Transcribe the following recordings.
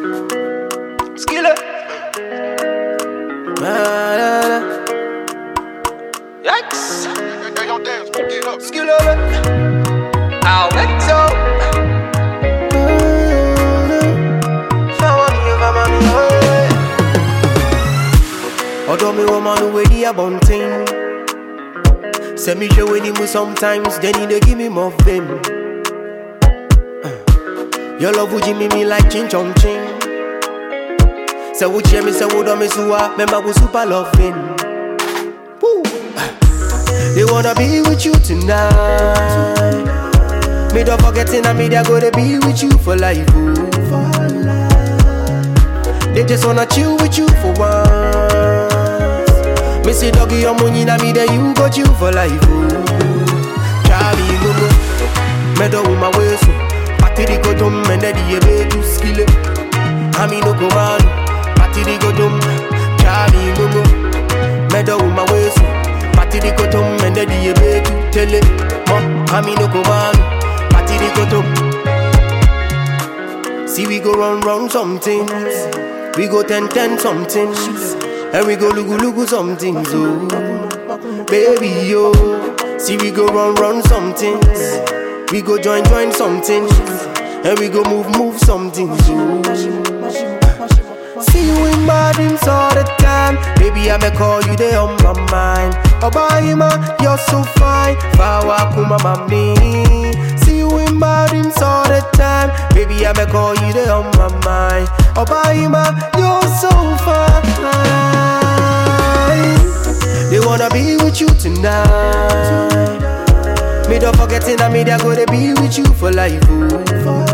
Skiller. Yikes. Hey, yo, dance, get up. Skiller. I'll let go. Although me woman who way the abunting Say me show when him sometimes Then he dey give me more fame Uh, Your love would me me like chin chong ching Say would me say would me suwa Remember we super loving Woo. They wanna be with you tonight Me don't forgetting I me they gonna be with you for life ooh. They just wanna chill with you for once me say doggy, your money na me, then you got you for life. Oh. Charlie, go go. Medo with my way so. Party di go dum, and then the ebe to skill it. Ami no go man. Party di go dum. Charlie, go go. Medo with my way so. Party di go dum, and then the ebe to tell it. Mo, ami no go man. Party di go dum. See we go run run something. We go ten ten something. And we go lugu lugu something so Baby yo See we go run run something We go join join something And we go move move something so See you in my dreams all the time Baby I may call you there on my mind Obaima you're so fine Fawa kuma mami See you in my dreams all the time Baby I may call you there on my mind Obaima you're so fine They wanna be with you tonight Me don't forgetting that me they gonna be with you for life ooh.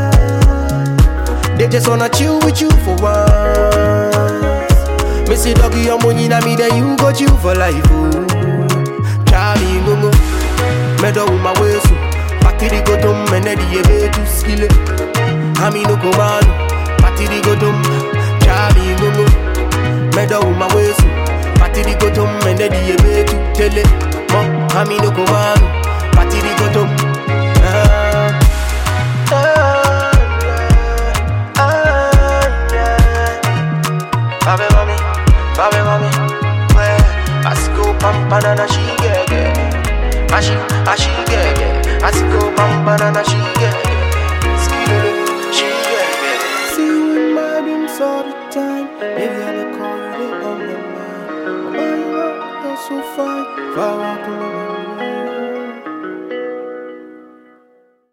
They just wanna chill with you for once Me say doggy your money na me then you got you for life ooh. Charlie go go Me do with my way so Party di go dum and then the ebe to skill it Ami no go man Party di go dum Charlie go go Me do with my way so Party di go dum and then the ebe to tell it Mo Ami no go man Party di go dum Ah. Ah, yeah. Ah, yeah. Babe mami, babe mami, where Asiko pam banana she get get, ashi ashi get get, Asiko pam banana she get get, skidoo she get get. See you in my dreams all the time, baby I dey call you dey on my mind. Oh, you are you're so fine, far